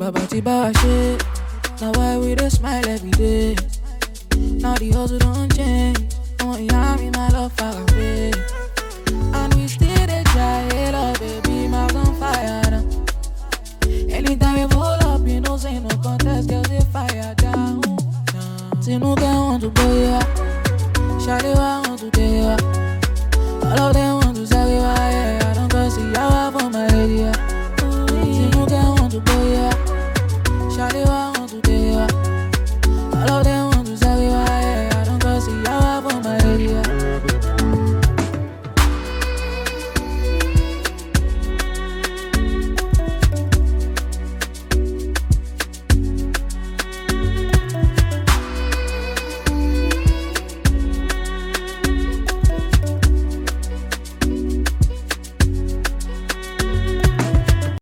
Baba Tiba shit. Now why we dey smile every day? Now the hustle don't change. Oh, yeah, me my love far away. And we still dey try, hey, love, baby, my on fire now. Anytime we pull up, you know, say no contest, girls they fire down. down. Say no girl want to go, yeah. Shawty, why